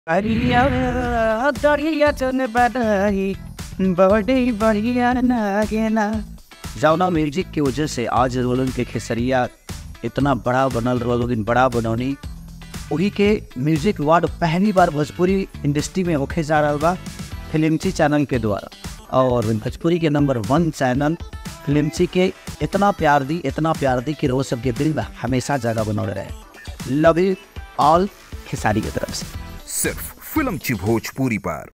अरिया दरिया चन बदाई बड़ी बढ़िया नागेना जौना म्यूजिक की वजह से आज रोलन के खेसरिया इतना बड़ा बनल रोलन बड़ा बनौनी वही के म्यूजिक अवार्ड पहली बार भोजपुरी इंडस्ट्री में होके जा रहा बा फिल्मची चैनल के द्वारा और भोजपुरी के नंबर वन चैनल फिल्मची के इतना प्यार दी इतना प्यार दी कि रोज सबके दिल में हमेशा जगह बनौले रहे लव यू ऑल खेसारी की तरफ से सिर्फ फिल्म ची भोजपुरी पर